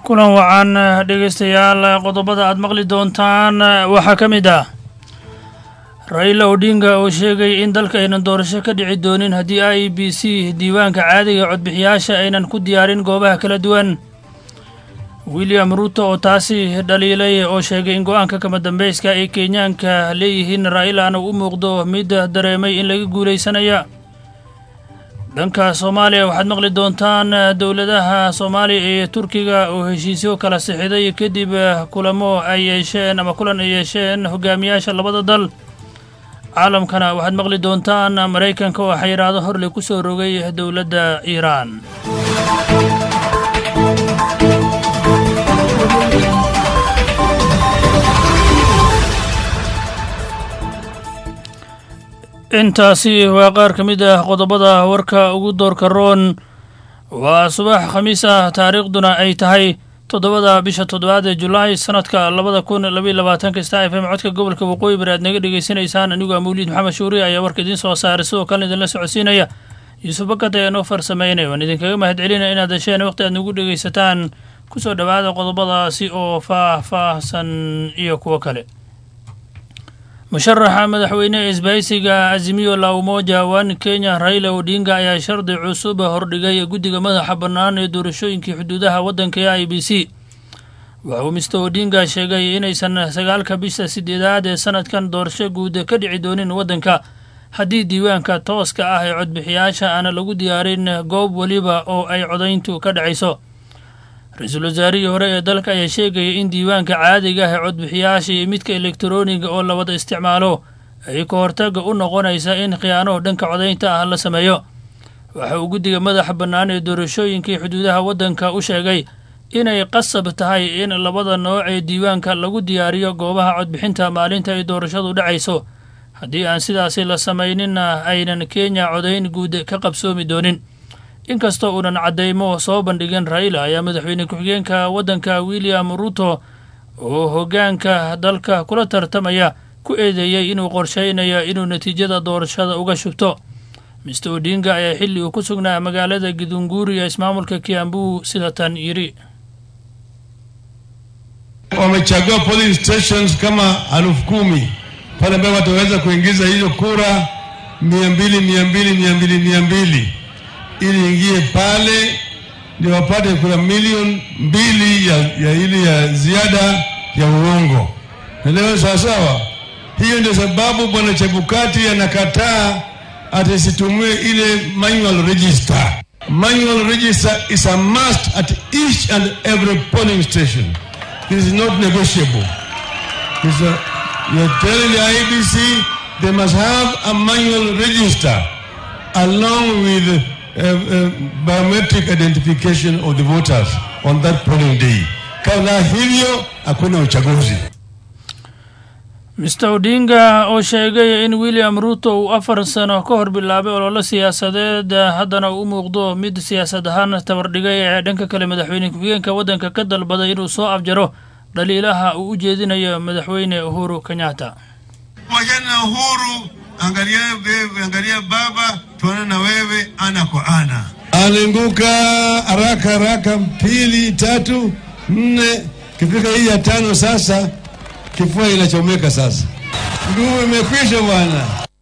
kulan wacan dhegaystayaal qodobada aad maqli doontaan waxaa ka mid ah raila odinga oo sheegay in dalka aynan doorasho ka dhici doonin haddii i b c diiwaanka caadiga codbixiyaasha aynan ku diyaarin goobaha kala duwan william ruuto oo taasi dhaliilay oo sheegay in go-aanka kama dambayska ay kenyaanka leeyihiin raa'ilana u muuqdo mid dareemay in laga guulaysanaya dhanka soomaaliya waxaad maqli doontaan dowladaha soomaaliya iyo turkiga oo heshiisyo kala sixiday kadib kulamo ay yeesheen ama kulan ay yeesheen hogaamiyaasha labada dal caalamkana waxaad maqli doontaan maraykanka oo xayiraado horley ku soo rogay dowladda iiraan intaasi waa qaar ka mid ah qodobada warka ugu doorka roon waa subax khamiis ah taariikhduna ay tahay toddobada bisha toddobaad ee julaay sanadka labada kun labaiy labaatanka star f m codka gobolka waqooyi bari aad naga dhegaysanaysaan anigu a mawliid maxamed shuuri ayaa warka idiin soo saaray sidoo kalena idinla socodsiinaya yuusuf bakad ayaa noo farsameynaya waan idinkaga mahad celinaya inaad hesheen waqti aad nagu dhegaysataan kusoo dhowaada qodobadaasi oo faah-faahsan iyo kuwo kale musharaxa madaxweyne ee isbahaysiga azimiyo la umoja wan kenya raila odinga ayaa shardi cusub hordhigay guddiga madaxa bannaan ee doorashooyinkii xuduudaha waddanka ee i b c waxa uu mister odinga sheegay inaysan sagaalka bisha sideedaad ee sanadkan doorasho guud ka dhici doonin waddanka haddii diiwaanka tooska ah ee codbixiyaasha aana lagu diyaarin goob weliba oo ay codayntu ka dhacayso ra-iisul wasaarihii hore ee dalka ayaa sheegaya in diiwaanka caadiga ah ee codbixiyaasha iyo midka elektarooniga oo la wada isticmaalo ay ka hortaga u noqonaysa in khiyaano dhanka codaynta ah la sameeyo waxa uu guddiga madaxa bannaan ee doorashooyinkii xuduudaha waddanka u sheegay inay qasab tahay in labada nooc ee diiwaanka lagu diyaariyo goobaha codbixinta maalinta ay doorashadu dhacayso haddii aan sidaasi la samayninna aynan kenya codayn guud ka qabsoomi doonin inkastoo uunan caddaymo soo bandhigin raila ayaa madaxweyne ku-xigeenka waddanka william ruto oo hoggaanka dalka kula tartamaya ku eedeeyey inuu qorshaynayo inuu natiijada doorashada uga shubto mister odinga ayaa xilli uu ku sugnaa magaalada gidunguuri ee ismaamulka kiambu sida tan yidhi wamechagua polling stations kama elfu kumi pale ambayo wataweza kuingiza hizo kura mia mbili mia mbili mia mbili mia mbili ili ingie pale ndio wapate kura milioni mbili ya, ya ili ya ziada ya uongo. Naelewa sawasawa? Hiyo ndio sababu bwana Chebukati anakataa atisitumie ile manual register. Manual register is a must at each and every polling station. This is not negotiable. This is a, you're telling the IBC they must have a manual register along with Uh, uh, biometric identification of the voters on that polling day. Kama hivyo hakuna uchaguzi. mister odinga oo sheegay in william ruto uu afar sano ka hor bilaabay ololo siyaasadeed haddana u muuqdo mid siyaasad ahaan tabardhigay ee dhanka kale madaxweyne ku-xigeenka waddanka ka dalbaday inuu soo afjaro dhaliilaha uu u jeedinayo madaxweyne uhuru kenyatta Wajana Uhuru, angalia wewe, angalia baba, tuone na wewe ana kwa ana. Alinguka haraka haraka, mbili, tatu, nne, kifika hii ya tano sasa kifua inachomeka sasa, nguvu imekwisha bwana.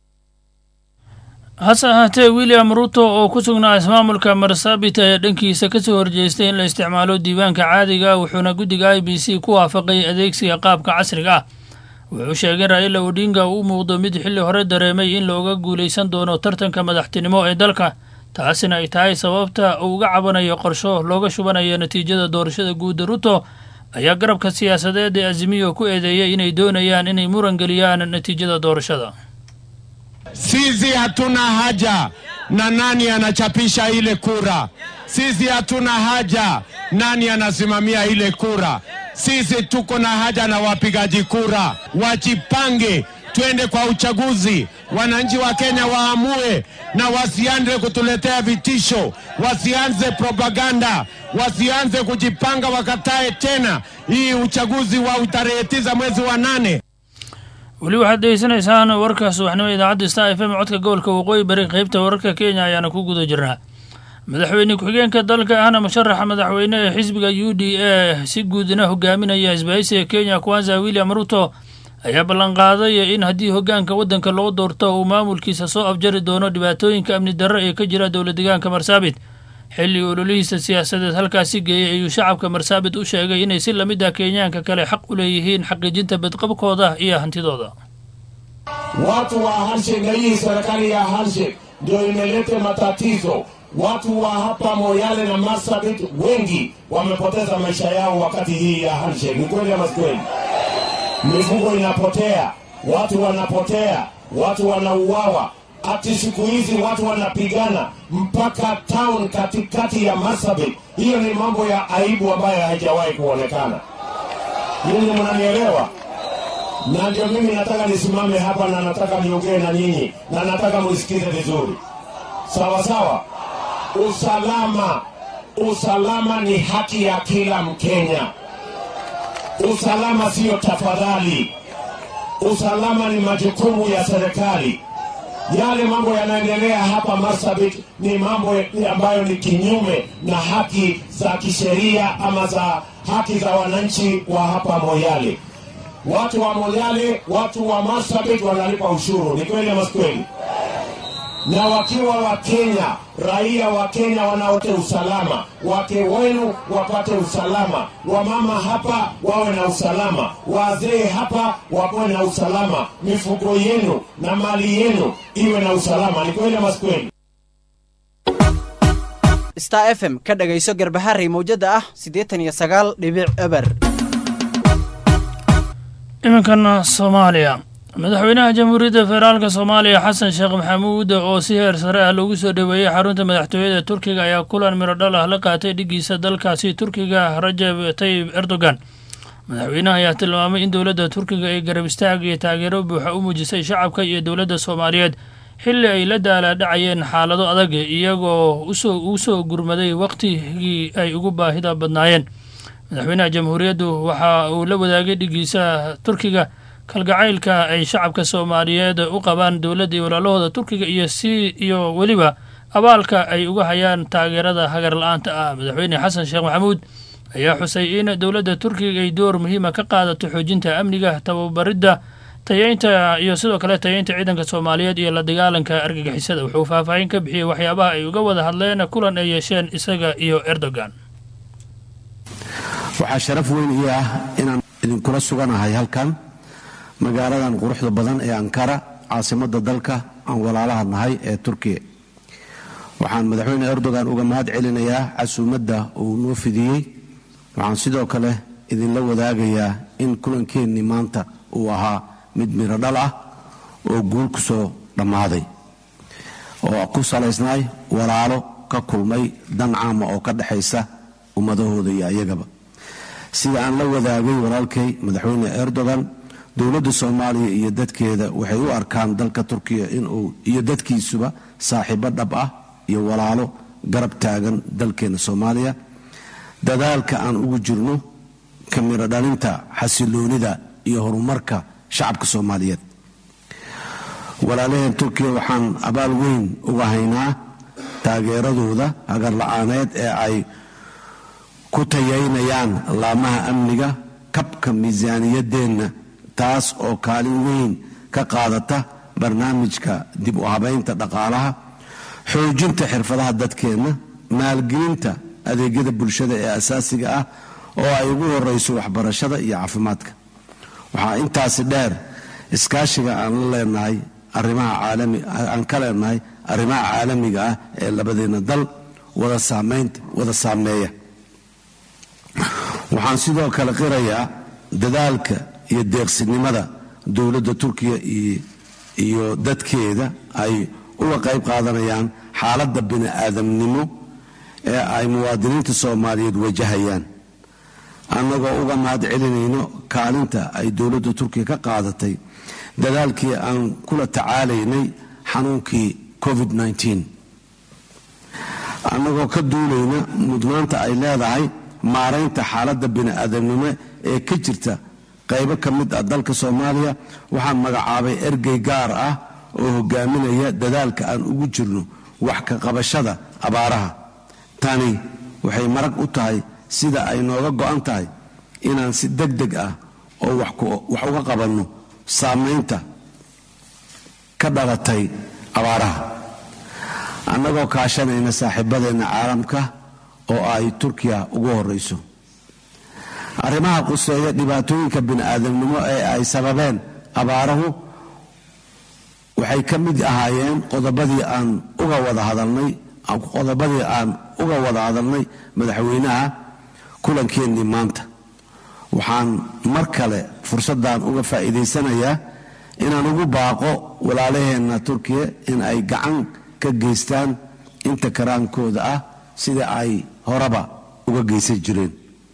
hase ahaatee william ruto oo ku sugnaa ismaamulka marsabit ayaa dhankiisa ka soo horjeestay in la isticmaalo diiwaanka caadiga wuxuuna guddiga i b c ku waafaqay adeegsiga qaabka casriga ah wuxuu sheegay raila odinga uu u muuqdo mid xilli hore dareemay in looga guulaysan doono tartanka madaxtinimo ee dalka taasina ay tahay sababta uu uga cabanayo qorsho looga shubanayo natiijada doorashada guudda ruto ayaa garabka siyaasadeed ee azimiyo ku eedeeyay inay doonayaan inay muran geliyaan natiijada doorashada Sisi hatuna haja na nani anachapisha ile kura. Sisi hatuna haja nani anasimamia ile kura. Sisi tuko na haja na wapigaji kura, wajipange, twende kwa uchaguzi. Wananchi wa Kenya waamue na wasianze kutuletea vitisho, wasianze propaganda, wasianze kujipanga, wakatae tena hii uchaguzi wa tarehe tisa mwezi wa nane. weli waxaad degeysanaysaan warka subaxnimo idaacadda star f m codka gobolka waqooyi bari qeybta wararka kenya ayaana ku guda jirnaa madaxweyne ku-xigeenka dalka ahna musharaxa madaxweyne ee xisbiga u d a si guudna hogaaminaya isbahaysiga kenya kwanza william ruto ayaa ballanqaaday in haddii hoggaanka waddanka loo doorto uu maamulkiisa soo afjari doono dhibaatooyinka amni darro ee ka jira dowla deegaanka marsaabit xilli ololihiisa siyaasadeed halkaasi geeyey ayuu shacabka marsaabit u sheegay inay si lamid ah kenyaanka kale xaq u leeyihiin xaqiijinta badqabkooda iyo hantidooda Watu wa handshake na hii serikali ya handshake ndio imeleta matatizo. Watu wa hapa Moyale na Marsabit wengi wamepoteza maisha yao wakati hii ya handshake. Ni kweli ama si kweli? Mifugo inapotea, watu wanapotea, watu wanauawa. Ati siku hizi watu wanapigana mpaka town katikati ya Marsabit. Hiyo ni mambo ya aibu ambayo haijawahi kuonekana. Nyinyi mnanielewa? na ndio mimi nataka nisimame hapa na nataka niongee na nyinyi na nataka mnisikize vizuri, sawa sawa. Usalama, usalama ni haki ya kila Mkenya. Usalama siyo tafadhali, usalama ni majukumu ya serikali. Yale mambo yanaendelea hapa Marsabit ni mambo ambayo ni kinyume na haki za kisheria ama za haki za wananchi wa hapa Moyale. Watu wa Moyale, watu wa Marsabit wanalipa ushuru, ni kweli ama si kweli? Na wakiwa wa Kenya, raia wa Kenya wanaote usalama, wake wenu wapate usalama, wamama hapa wawe na usalama, wazee hapa wawe na usalama, mifugo yenu na mali yenu iwe na usalama, ni kweli ama si kweli? star f m ka dhagayso garbaharey mawjada ah siddeetan iyo sagaal dhibic eber iminkan soomaaliya madaxweynaha jamhuuriyadda federaalka soomaaliya xasan sheekh maxamuud oo si heer sare ah loogu soo dhoweeyey xarunta madaxtooyada turkiga ayaa kulan miro dhal ah la qaatay dhigiisa dalkaasi turkiga rajab tayib erdogan madaxweynaha ayaa tilmaamay in dowladda turkiga ay garab istaag iyo taageero buuxa u muujisay shacabka iyo dowladda soomaaliyeed xilli ay la daalaadhacayeen xaalado adag iyagoo ugu soo gurmaday wakhtigii ay ugu baahida badnaayeen madaxweynaha jamhuuriyaddu waxa uu la wadaagay dhigiisa turkiga kalgacaylka ay shacabka soomaaliyeed u qabaan dowladda iyo walaalahooda turkiga iyo si iyo weliba abaalka ay uga hayaan taageerada hagar la-aanta ah madaxweyne xasan sheekh maxamuud ayaa xusay in dowladda turkiga ay door muhiima ka qaadato xoojinta amniga tababaridda tayeynta iyo sidoo kale tayeynta ciidanka soomaaliyeed iyo la dagaalanka argagixisada wuxuu faahfaahin ka bixiyey waxyaabaha ay uga wada hadleen kulan ay yeesheen isaga iyo erdogan waxaa sharaf weyn ii ah inaan idinkula suganahay halkan magaaladan quruxda badan ee ankara caasimadda dalka aan walaalaha nahay ee turkiya waxaan madaxweyne erdogan uga mahad celinayaa casuumadda uu noo fidiyey waxaan sidoo kale idinla wadaagayaa in kulankeenni maanta uu ahaa mid miro dhal ah oo guul ku soo dhammaaday oo ku salaysnay walaalo ka kulmay dan caama oo ka dhexaysa ummadahooda iyo ayagaba sida aan la wadaagay walaalkay madaxweyne erdogan dowladda soomaaliya iyo dadkeeda waxay u arkaan dalka turkiya inuu iyo dadkiisuba saaxiibo dhab ah iyo walaalo garab taagan dalkeena soomaaliya dadaalka aan ugu jirno ka miro dhalinta xasiloonida iyo horumarka shacabka soomaaliyeed walaalaheen turkiya waxaan abaal weyn uga haynaa taageeradooda hagarla-aaneed ee ay ku tayaynayaan laamaha amniga kabka miisaaniyadeenna taas oo kaalin weyn ka qaadata barnaamijka dib u habaynta dhaqaalaha xoojinta xirfadaha dadkeenna maalgelinta adeegyada bulshada ee asaasiga ah oo ay ugu horeyso waxbarashada iyo caafimaadka waxaa intaasi dheer iskaashiga aan la leenahay arrimaha caalami aan ka leenahay arrimaha caalamiga ah ee labadeena dal wada saamaynta wada saameeya waxaan sidoo kale qirayaa dadaalka iyo deeqsinimada dowladda turkiya iyo dadkeeda ay uga qayb qaadanayaan xaaladda bini-aadamnimo ee ay muwaadiniinta soomaaliyeed wajahayaan annagoo uga mahad celinayno kaalinta ay dowladda turkiya ka qaadatay dadaalkii aan kula tacaalaynay xanuunkii covid annagoo ka duulayna mudnaanta ay leedahay maaraynta xaaladda bini-aadamnimo ee ka jirta qaybo ka mid ah dalka soomaaliya waxaan magacaabay ergey gaar ah oo hogaaminaya dadaalka aan ugu jirno wax ka qabashada abaaraha tani waxay marag u tahay sida ay nooga go'an tahay inaan si deg deg ah oo wax uga qabanno saamaynta ka dhalatay abaaraha annagoo kaashanayna saaxiibadeenna caalamka oo ay turkiya ugu horrayso arrimaha quseeya dhibaatooyinka bini'aadamnimo ee ay sababeen abaaruhu waxay ka mid ahaayeen qodobadii aan uga wada hadalnay qodobadii aan uga wada hadalnay madaxweynaha kulankeenii maanta waxaan mar kale fursaddan uga faa'iidaysanayaa inaan ugu baaqo walaalaheenna turkiya in ay gacan ka geystaan inta karaankooda ah sida ay horeba uga geysan jireen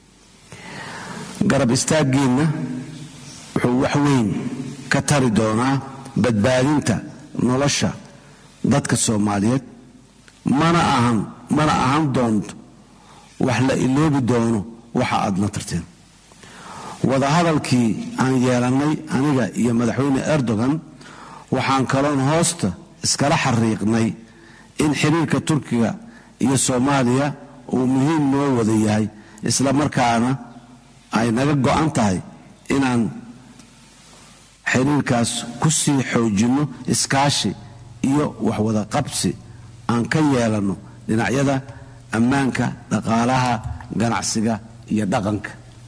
garab istaaggiinna wuxuu wax weyn ka tari doonaa badbaadinta nolosha dadka soomaaliyeed mana ahan mana ahan doonto wax la iloobi doono waxa aadna tarteen wadahadalkii aan yeelannay aniga iyo madaxweyne erdogan waxaan kaloon hoosta iskala xariiqnay in xiriirka turkiga iyo soomaaliya uu muhiim noo wada yahay isla markaana ay naga go'an tahay inaan xiriirkaas ku sii xoojinno iskaashi iyo waxwada qabsi aan ka yeelanno dhinacyada ammaanka dhaqaalaha ganacsiga iyo dhaqanka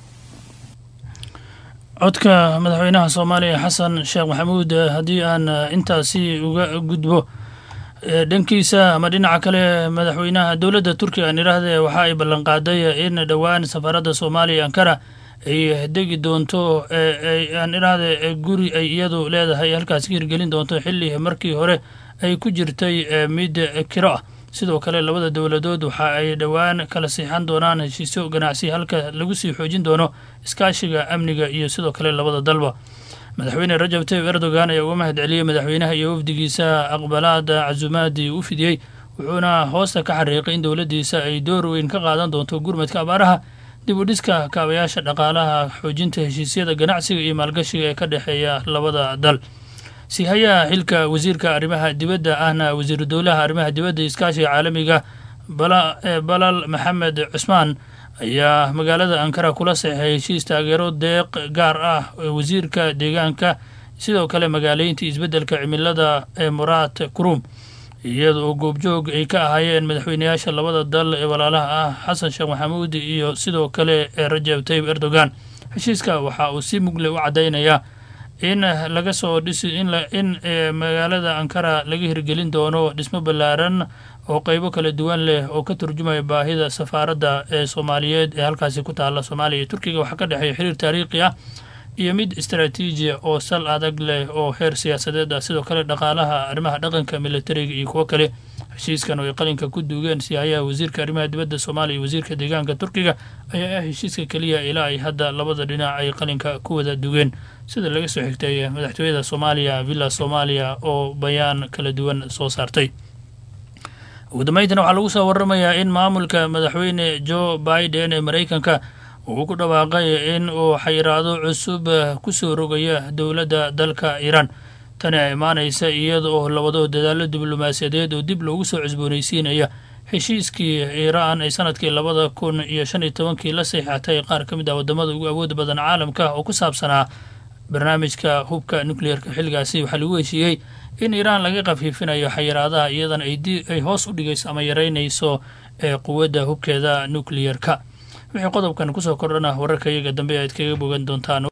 codka madaxweynaha soomaaliya xasan sheekh maxamuud haddii aan intaasi uga gudbo dhankiisa ama dhinaca kale madaxweynaha dowladda turkiga aan idhaahdee waxa ay ballanqaaday in dhowaan safaaradda soomaaliya ankara ay degi doonto aan idhaahde guri ay iyadu leedahay halkaas ka hirgelin doonto xilli markii hore ay ku jirtay mid kiro ah sidoo kale labada dowladood waxa ay dhowaan kala siixan doonaan heshiisyo ganacsi halka lagu sii xoojin doono iskaashiga amniga iyo sidoo kale labada dalba madaxweyne rajab tayyib erdogan ayaa uga mahad celiyey madaxweynaha iyo wafdigiisa aqbalaada casumaadii u fidiyey wuxuuna hoosta ka xariiqay in dowladdiisa ay door weyn ka qaadan doonto gurmadka abaaraha dib u dhiska kaabayaasha dhaqaalaha xoojinta heshiisyada ganacsiga iyo maalgashiga ee ka dhexeeya labada dal siihayaha xilka wasiirka arrimaha dibadda ahna wasiiru dowlaha arrimaha dibadda iskaashiga caalamiga balal maxamed cusmaan ayaa magaalada ankara kula saxeexay heshiis taageero deeq gaar ah wasiirka deegaanka sidoo kale magaaleynta isbeddelka cimilada ee muraad kurum iyada oo goobjoog ay ka ahaayeen madaxweynayaasha labada dal ee walaalaha ah xasan sheekh maxamuud iyo sidoo kale rajab tayyib erdogan heshiiska waxa uu si mugle u caddaynayaa in laga soo dhisi in magaalada ankara laga hirgelin doono dhismo ballaaran oo qeybo kala duwan leh oo ka turjumaya baahida safaaradda ee soomaaliyeed ee halkaasi ku taalla soomaaliya iyo turkiga waxaa ka dhexeeya xiriir taariikhi ah iyo mid istaraatiijiya oo sal adag leh oo heer siyaasadeed ah sidoo kale dhaqaalaha arrimaha dhaqanka militariga iyo kuwo kale heshiiskan oo ay qalinka ku duugeen siyahayaha wasiirka arrimaha dibadda soomaaliya iyo wasiirka deegaanka turkiga ayaa ah heshiiska keliya ilaa ay hadda labada dhinac ay qalinka ku wada dugeen sida laga soo xigtay madaxtooyada soomaaliya villa soomaaliya oo bayaan kala duwan soo saartay ugu dambeyntina waxaa lagu soo waramayaa in maamulka madaxweyne joe biden ee maraykanka uu ku dhawaaqay in uu xayiraado cusub ku soo rogaya dowladda dalka iiraan tani a imaanaysa iyada oo labado dadaalo diblomaasiyadeed oo dib loogu soo cusboonaysiinaya heshiiskii iiraan ay sanadkii labada kun iyo shan iyo tobankii la saxiixatay qaar ka mid ah wadamada ugu awooda badan caalamka oo ku saabsanaa barnaamijka hubka nucleerka xilligaasi waxaa lagu heshiiyey in iiraan laga khafiifinayo xayiraadaha iyadana ay hoos u dhigayso ama yaraynayso ee quwadda hubkeeda nucleerka wixii qodobkan kusoo kordhana wararka iyaga dambe aad kaga bogan doontaan